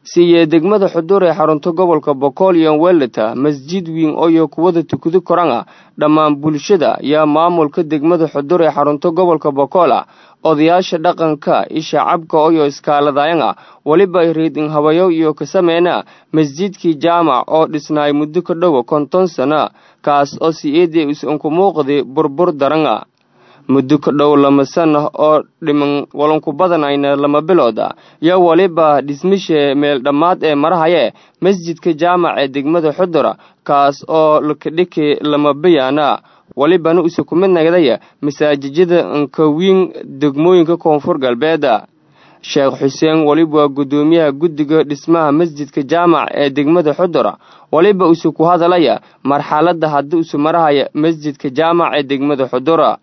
siiye degmada xudur ee xarunta gobolka bokool iyo weleta masjid wiin ooyo kuwada tukado korana dhammaan bulshada yaa maamulka degmada xudur ee xarunta gobolka bokoola odayaasha dhaqanka isha cabka oyo iskaaladayana weliba riidin habayo iyo ka sameena masjidkii jaamac oo dhisnaay muddo ka dhowa konton sana kaas oo si-eedii is-unku muuqday burbur darana muddo ka dhow lama sana oo dhiman walanku badanayna lama bilooda yo weliba dhismisha meel dhammaad ee marahaye masjidka jaamac ee degmada xudura kaas oo lakadhiki lama bayaana welibana use ku mid nagdaya masaajijyada nkawiin degmooyinka koonfur galbeeda sheekh xuseen weliba waa guddoomiyaha guddiga dhismaha masjidka jaamac ee degmada xudura weliba use ku hadalaya marxaladda haddii use marahaya masjidka jaamac ee degmada xudura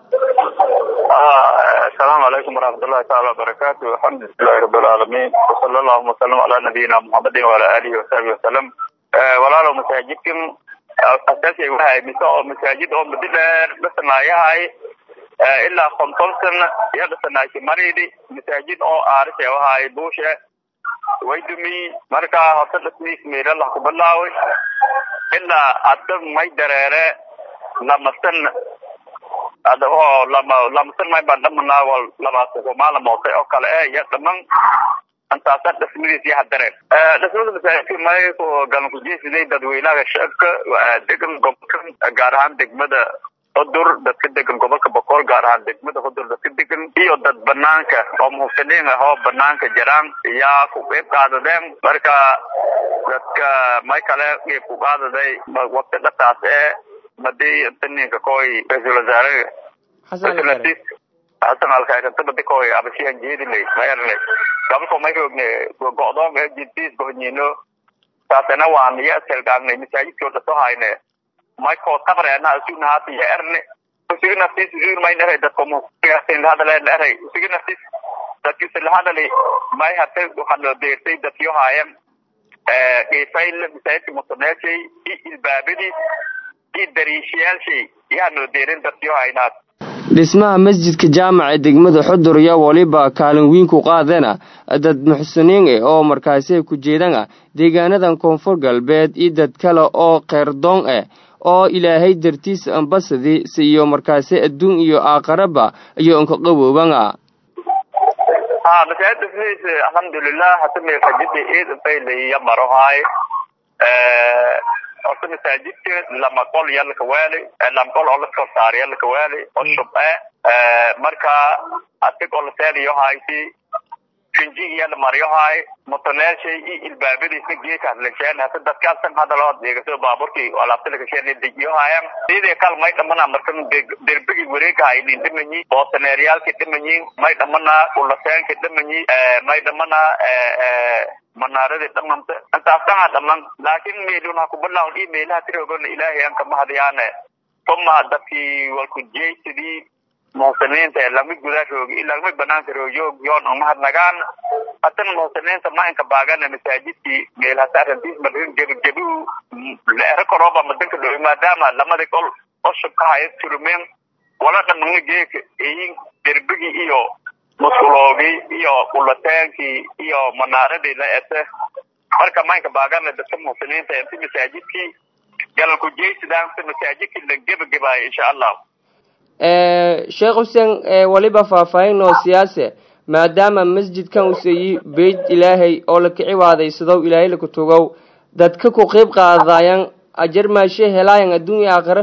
asalaamu calaykum waraxmatullahi taala wabarakaatu alxamdulilahi rabbilcaalamiin wasala allahuma wasalam calaa nabiyina muxamedin waalaa alihi wasaxbi wasalam walaalow masaajidkan asaasiga wahay mise oo masaajid oo muddo dheer dhisanaayahay ilaa konton sana iyo dhisanaaysi maridi masaajid oo aarisha wahay buushe way dumi markaa horta dhismiis meelalah ku bilaaway ilaa adda may dareere lamasan ada oo lama lamasan may baan dhamanaa wal labaatan maalin moosay oo kale eh iyo dhaman intaasa dhismadiis iyo hadareen dhismada masaajidka may ku galan kujeesiday dadweynaha shacabka degan gobolka gaar ahaan degmada hudur dadka degan gobolka boqol gaar ahaan degmada hudur dadka degan iyo dad banaanka oo muhsiniin ah oo banaanka jiraan yaa ku qeyb qaadadeen marka dadka may kale qeyb ku qaadaday waqti dhataas ee madii taninka koy ra-iisul wasaare xasan alkhayrinta badi koy abashiyan jeedilay mayarlay gabalko may roogne go'doon ee jintiis gohniino taasena waa niyo selgaagnay masaajidkoo dhaso hayne mayko qabreena asugna haata iyo erne usugi naftiis usugi may dharay dadko musin hadale dharay usugi naftiis dadkiisa la hadali may hata waxaa loo deertay dadkio haayan qiifayl masaajidka musaneeshay i ilbaabadiis i dariishayaalshay yaa noo deerin dadkio haynaad dhismaha masjidka jaamac ee degmada xudur iyo weliba kaalin wiin ku qaadana dad muxsiniin eh oo markaasi ay ku jeedana deegaanadan koonfur galbeed iyo dad kale oo keyrdoon ah oo ilaahay dartiis ambasadi si iyo markaasi adduun iyo aakharaba iyo inka qawoobana ha masaajid dhismihiisa alxamdulilah hata meelkajida eed faylaya marohaay horta masaajidka lama qol iyo lakawaali lama qol oo laskor saariya lakawaali oo shub eh marka adig oo laseeniyo hayti finji iyo lamaryo hay motoneelshay iyo ilbaabadiisna geeka lasheen hata dadkaasan hadaloo deegaso baaburkii alaabta lakasheen dejiyo hayan sidii kal may dhamana markan derbigi wareega haynin dhimanyi boosaneeryaalki dhimanyi may dhamana ulaseenki dhimanyi may dhamana manaaradii dhamanta intaasana dhaman laakin meelun ha kubalaawn iyo meelaha tirogona ilaahay an kamahadiyaane tuma dadkii walkujeysidii muhsiniinta lama gudaa roogi ilama banaanka roojoog yoon umahadnagaan hatana muhsiniinta maanka baagana masaajidkii meel hata arrintiis marin gebigebi leero korooba madanka dhow maadaama lamadi qol oshubka haya turumeen wala dhamana geeka eyin derbigii iyo muskuloogii iyo ulateenkii iyo manaaradii la ete marka maanka baagana dadka muhsiniinta inti masaajidkii galalku jeysidaan si masaajidkii la gebagebaayo insha allah sheekh xuseen weliba faahfaahin oo siyaase maadaama masjidkan useeyi beyt ilaahay oo la kici waadaysadow ilaahay laku tugow dadka ku qeyb qaadayan ajar maashe helaayan adduun iyo aakhira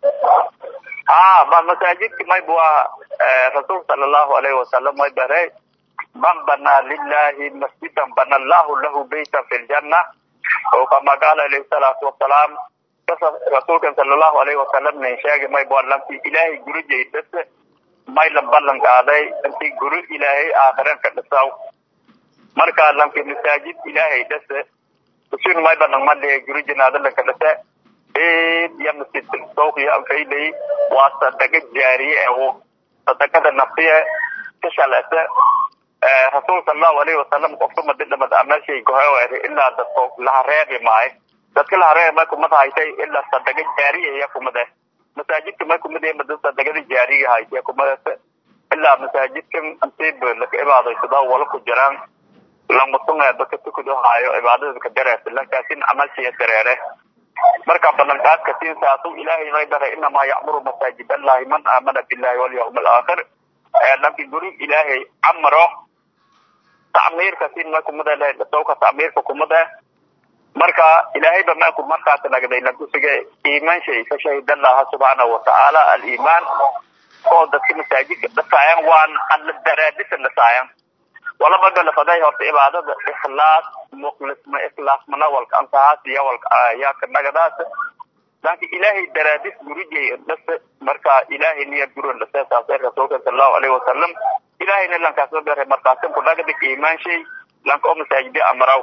ha ma masaajidki mayb waa rasuul sala allahu alayhi wasalam may bare man banaa lilahi masjidan bana allahu lahu beytan fi ljanna oo kama qaala alayhi salaatu wasalaam rasuulkan sala allahu alayhi wasalam nin sheegay may bua lanti ilaahay guri jeydase may la ballan qaaday inti guri ilaahay aakhiran ka dhisaw marka lanki masaajid ilaahay dhase usun may banan maliya guri jinaada lanka dhase iyo masjid sooqiyo anfaylay waa sadaqa jaariye ewo sadaqada nafsiye ka shalese rasuul sala allahu alayhi wasalam qofka madidhamad ameeshay gohewer ilaa dadko laha reebi maayo dadka la hareer may kumad haytay ilaa sadaga jaariya iya kumade masaajidka may kumad mada sadagada jaariga haytay kumades ilaa masaajidkan intiib laka ibaadaysada wala ku jiraan lamusunga dadka tukudo haayo cibaadada ka dareerta lankaasin camalsiya dareere marka ballanqaadka siin saasu ilaahay may daray inamaa yacmuru masaajid allahi man aamana billahi walyawm alaakhir lanki guri ilaahay camro tacmiirka sin ma kumada leh dasowka tacmiirka kumada marka ilaahayba maaku markaas nagday lakusige iimaan shay ka shahid allaha subxaanahu watacaala aliimaan oo dadka masaajidka dhasaayan waan alla daraadisa dhasaayan walaba galafaday horta cibaadada ikhlaas mukhlisma ikhlaas manawalka antahaas iyo walka ayaaka nagadaas laakin ilaahay daraadis gurigay dhase marka ilaahay niya guron dhase saasay rasuulka salallahu alayhi wasalam ilaahayna lankaas ma bere markaasin ku nagadik iimaan shay lanka oo masaajidi amaraw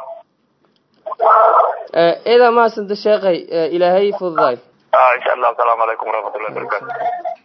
ciidan maasanta sheekhay ilaahay fududaay insha allah asalaamu calaykum waraxmatullahi wabarakatu